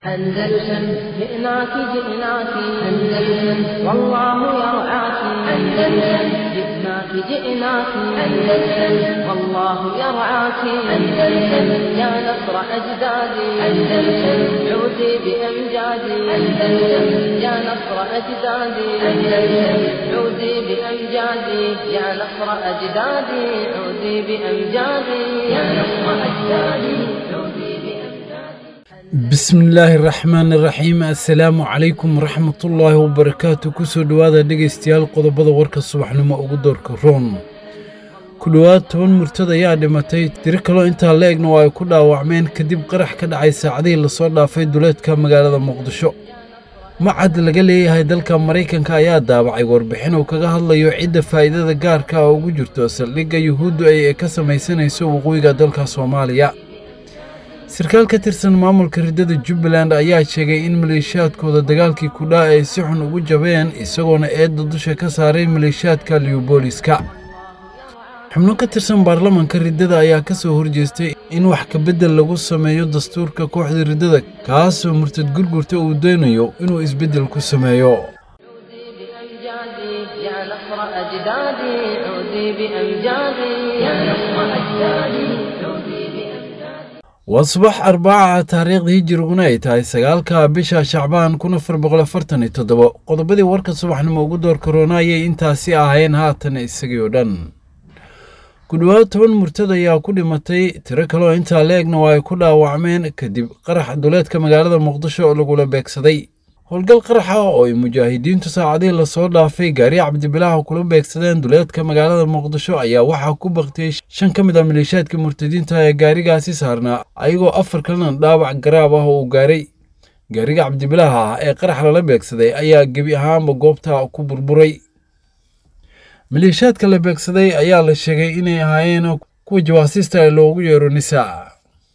أندلسن جئناك جئناك أندلسن والله يرعاك أندلسن جئناك جئناك أندلسن والله يرعاك أندلسن يا نصر أجدادي أندلسن عودي بأمجادي أندلسن يا نصر أجدادي أندلسن عودي بأمجادي يا نصر أجدادي عودي بأمجادي يا نصر أجدادي عودي بأمجادي bismillaahi raxmaani raxiim assalaamu calaykum waraxmatullaahi wabarakaatu kusoo dhowaada dhegaystayaal qodobada warka subaxnimo ugu doorka roon ku dhowaad toban murtad ayaa dhimatay tiro kaloo intaa la egna oo ay ku dhaawacmeen kadib qarax ka dhacay saacadihii lasoo dhaafay duleedka magaalada muqdisho macad laga leeyahay dalka maraykanka ayaa daabacay warbixin uu kaga hadlayo cidda faa'iidada gaarka ah ugu jirto saldhigga yuhuuddu ay ka samaysanayso waqooyiga dalka soomaaliya sarkaal ka tirsan maamulka riddada jubbaland ayaa sheegay in maleeshiyaadkooda dagaalkii kudhaa ay si xun ugu jabeen isagoona eedda dusha ka saaray maleeshiyaadka liyubooliska xubno ka tirsan baarlamanka riddada ayaa ka soo horjeestay in wax kabeddel lagu sameeyo dastuurka kooxda riddada kaasoo murtad gurgurta uu doonayo inuu isbeddel ku sameeyo بأمجادي يا نصر أجدادي عودي بأمجادي يا نصر أجدادي عودي بأمجادي waa subax arbaaca taariikhda hijiriguna ay tahay sagaalka bisha shacbaan kun afar boqol afartan iyo toddobo qodobadii warka subaxnimo ugu door korona ayay intaasi ahayn haatan isagii oo dhan ku dhowaad toban murtad ayaa ku dhimatay tiro kaloo intaa la egna oo ay ku dhaawacmeen kadib qarax duleedka magaalada muqdisho oo lagula beegsaday howlgal qaraxa oo ay mujaahidiintu saacadihii lasoo dhaafay gaari cabdibilaaha kula beegsadeen duleedka magaalada muqdisho ayaa waxaa ku baktiyey shan ka mid ah maleeshiyaadka murtadiinta ee gaarigaasi saarnaa ayagoo afar kalena dhaawac garaab ah oo uu gaaray gaariga cabdibilaaha ah ee qarax lala beegsaday ayaa gebi ahaanba goobta ku burburay maleeshiyaadka la beegsaday ayaa la sheegay inay ahaayeen kuwa jawaasiista ee loogu yeero nisaa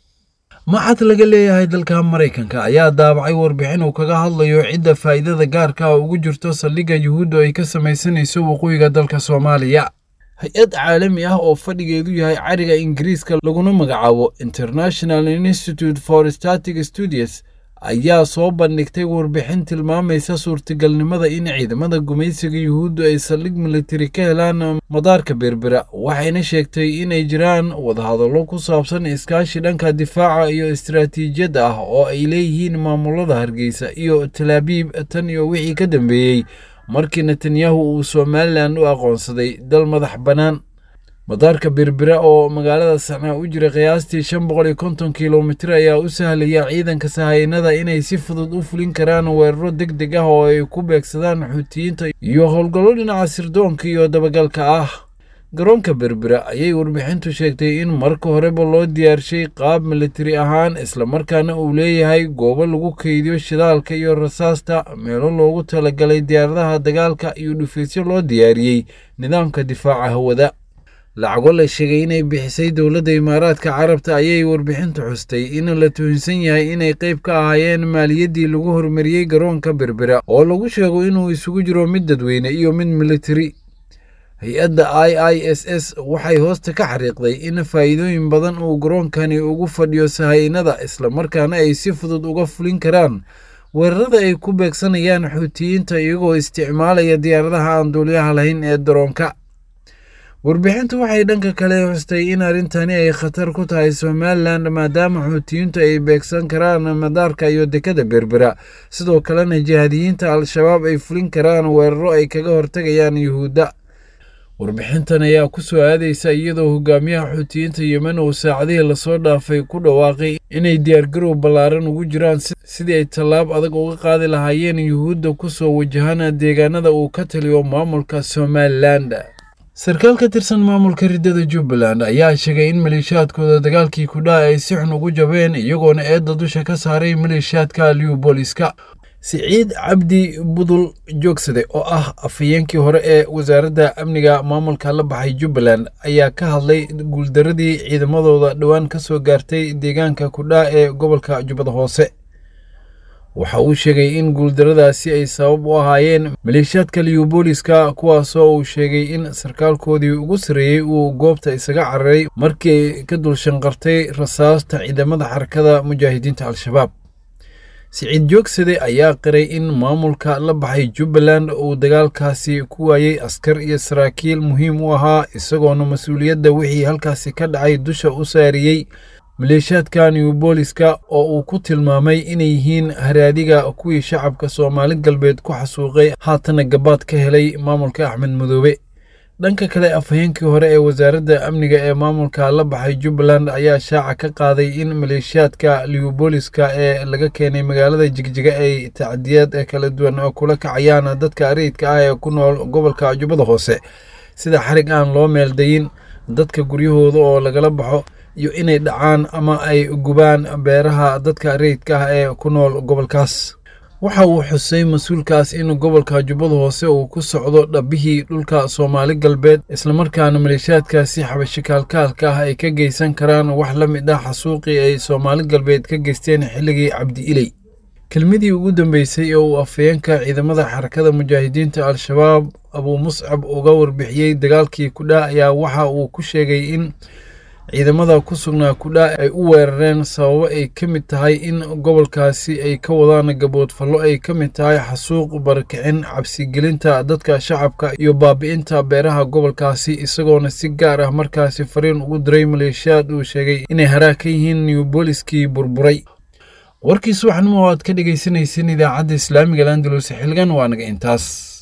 maxad laga leeyahay dalka maraykanka ayaa daabacay warbixin uu kaga hadlayo cidda faa'iidada gaarka ah ugu jirto saldhigga yuhuuddu ay ka samaysanayso waqooyiga dalka soomaaliya hay-ad caalami ah oo fadhigeedu yahay cariga ingiriiska laguna magacaabo international institute for static studies ayaa soo bandhigtay warbixin tilmaamaysa suurtagalnimada in ciidamada gumaysiga yuhuuddu ay saldhig militari ka helaan madaarka berbera waxayna sheegtay inay jiraan wadahadallo ku saabsan iskaashi dhanka difaaca iyo istaraatiijiyadda ah oo ay leeyihiin maamulada hargeysa iyo talaabiib tan iyo wixii ka dambeeyey markii netanyahu uu somalilan u aqoonsaday dal madax bannaan madaarka berbera oo magaalada sacnaa u jira qiyaastii shan boqol iyo konton kilomitir ayaa u sahlaya ciidanka sahaynada inay si fudud u fulin karaan weeraro deg deg ah oo ay ku beegsadaan xuutiyiinta iyo howlgallo dhinaca sirdoonka iyo dabagalka ah garoonka berbera ayay warbixintu sheegtay in marka horeba loo diyaarshay qaab militari ahaan islamarkaana uu leeyahay goobo lagu keydiyo shidaalka iyo rasaasta meelo loogu talagalay diyaaradaha dagaalka iyo dhufaysyo loo diyaariyey nidaamka difaaca hawada lacago la sheegay inay bixisay dowladda imaaraadka carabta ayay warbixintu xustay in la tuhinsan yahay inay qayb ka ahaayeen maaliyaddii lagu horumariyey garoonka berbera oo lagu sheego inuu isugu jiro mid dadweyne iyo mid militari hay-adda i i s s waxay hoosta ka xariiqday in faa'iidooyin badan uu garoonkani ugu fadhiyo sahaynada islamarkaana ay si fudud uga fulin karaan weerarada ay ku beegsanayaan xuutiyiinta iyagoo isticmaalaya diyaaradaha aan duuliyaha lahayn ee daroonka warbixintu waxay dhanka kale xustay in arrintani ay khatar ku tahay somalilan maadaama xuutiyiintu ay beegsan karaan madaarka iyo dekada berbera sidoo kalena jihaadiyiinta al-shabaab ay fulin karaan weeraro ay kaga hortagayaan yuhuudda warbixintan ayaa ku soo aadaysa iyadoo hogaamiyaha xuutiyiinta yemen uu saacadihii lasoo dhaafay ku dhawaaqay inay diyaargarow ballaaran ugu jiraan sidii ay tallaab adag uga qaadi lahaayeen yuhuudda ku soo wajahaan deegaanada uu ka taliyo maamulka somalilan sarkaal ka tirsan maamulka riddada jubbaland ayaa sheegay in maleeshiyaadkooda dagaalkii kudhaa ay si xun ugu jabeen iyagoona eedda dusha ka saaray maleeshiyaadka liyubooliska siciid cabdi budul joogsade oo ah afhayeenkii hore ee wasaaradda amniga maamulka la baxay jubbaland ayaa ka hadlay guuldaradii ciidamadooda dhowaan ka soo gaartay deegaanka kudhaa ee gobolka jubbada hoose waxa uu sheegay in guuldaradaasi ay sabab u ahaayeen maleeshiyaadka liyubooliska kuwaasoo uu sheegay in sarkaalkoodii ugu sarreeyey uu goobta isaga cararay markii ay ka dul shanqartay rasaasta ciidamada xarakada mujaahidiinta al-shabaab siciid joogsade ayaa qiray in maamulka la baxay jubbaland uu dagaalkaasi ku waayey askar iyo saraakiil muhiim u ahaa isagoona mas-uuliyadda wixii halkaasi ka dhacay dusha u saariyey maleeshiyaadka new booliska oo uu ku tilmaamay inay yihiin haraadiga kuwii shacabka soomaali galbeed ku xasuuqay haatana gabaad ka helay maamulka axmed madoobe dhanka kale afhayeenkii hore ee wasaaradda amniga ee maamulka la baxay jubbaland ayaa shaaca ka qaaday in maleeshiyaadka liwbooliska ee laga keenay magaalada jigjiga ay tacdiyaad kala duwan kula kacayaan dadka rayidka ah ee ku nool gobolka jubbada hoose sida xarig aan loo meeldayin dadka guryahooda oo lagala baxo iyo inay dhacaan ama ay gubaan beeraha dadka rayidka ah ee ku nool gobolkaas waxa uu xusay mas-uulkaas in gobolka jubbada hoose uu ku socdo dhabbihii dhulka soomaali galbeed islamarkaana maleeshiyaadkaasi xabasho kaalkaalka ah ay ka geysan karaan wax la mid ah xasuuqii ay soomaali galbeed ka geysteen xilligii cabdi iley kelmadii ugu dambeysay oo uu afhayeenka ciidamada xarakada mujaahidiinta al-shabaab abuu muscab uga warbixiyey dagaalkii kudhaa ayaa waxa uu ku sheegay in ciidamada ku sugnaa kudhaa ay u weerareen sababo ay ka mid tahay in gobolkaasi ay ka wadaan gaboodfallo ay ka mid tahay xasuuq barakicin cabsigelinta dadka shacabka iyo baabi'inta beeraha gobolkaasi isagoona si gaar ah markaasi fariin ugu diray maleeshiyaad uu sheegay inay haraag ka yihiin newbooliskii burburay warkiis waxnimo aad ka dhegaysanaysan idaacadda islaamiga landalus xilgan waa naga intaas